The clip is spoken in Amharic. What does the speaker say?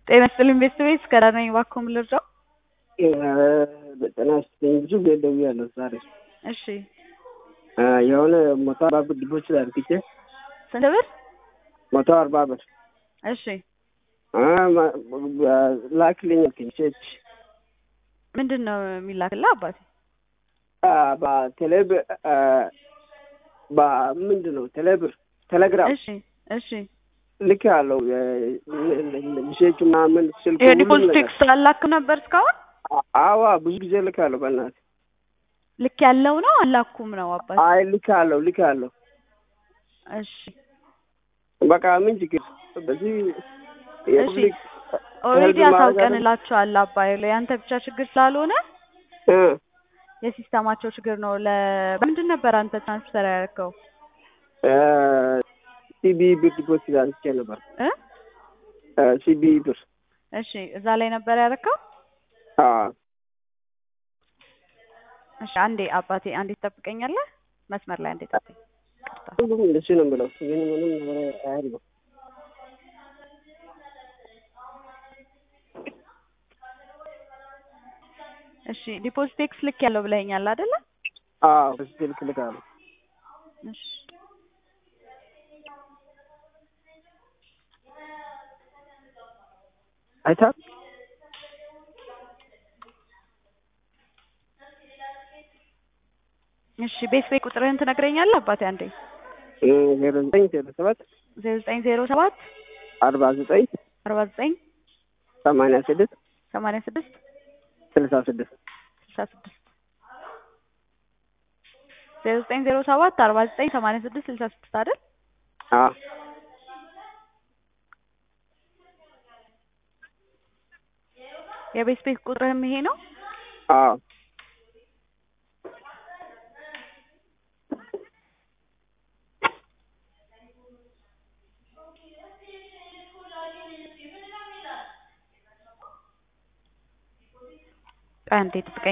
ጤና ይስጥልኝ ቤተሰቤት ከዳር ነኝ። እባክዎ ምን ልርዳው? ጤና ይስጥልኝ ብዙ ጊዜ ደውያለሁ ዛሬ እሺ የሆነ መቶ አርባ ብር ዲፖዚት አድርግቼ ስንት ብር? መቶ አርባ ብር እሺ ላክልኝ አልከኝ ቼክ ምንድን ነው የሚላክልህ አባቴ? በቴሌብር ምንድን ነው ቴሌብር ቴሌግራም እሺ እሺ ልክ ያለው ሜሴጅ ምናምን ስልክ ይሄ ዲፖዚት ቴክስት አላክም ነበር እስካሁን? አዋ ብዙ ጊዜ ልክ ያለው በእናትህ ልክ ያለው ነው አላኩም ነው አባቴ? አይ ልክ ያለው ልክ ያለው እሺ በቃ ምን ችግር በዚህ እሺ ኦልሬዲ አሳውቀንላቸዋል አባይ ያንተ ብቻ ችግር ስላልሆነ የሲስተማቸው ችግር ነው። ለ በምንድን ነበር አንተ ትራንስፈር ያደረከው? ሲቢ ብር ዲፖዚት አድርጌ ነበር። ሲቢ ብር እሺ፣ እዛ ላይ ነበር ያደረከው? እሺ፣ አንዴ አባቴ አንዴ ትጠብቀኛለህ? መስመር ላይ አንዴ ጠብቀኝ። ሁሉም እንደሱ ነው የምለው፣ ግን ምንም ነገር አያለው። እሺ ዲፖዚት ቴክስ ልክ ያለው ብለኸኛል አይደለ? አዎ በዚህ ልክ ልክ አለው። እሺ አይታ እሺ ቤት ቤት ቁጥርህን ትነግረኛለህ አባቴ? አንዴ ዜሮ ዘጠኝ ዜሮ ሰባት ዜሮ ዘጠኝ ዜሮ ሰባት አርባ ዘጠኝ አርባ ዘጠኝ ሰማንያ ስድስት ሰማንያ ስድስት ስልሳ ስድስት ስልሳ ስድስት ዜሮ ዘጠኝ ዜሮ ሰባት አርባ ዘጠኝ ሰማንያ ስድስት ስልሳ ስድስት አይደል? አዎ የቤት ቤት ቁጥርህም ይሄ ነው? አዎ አንዴ ጥብቀኝ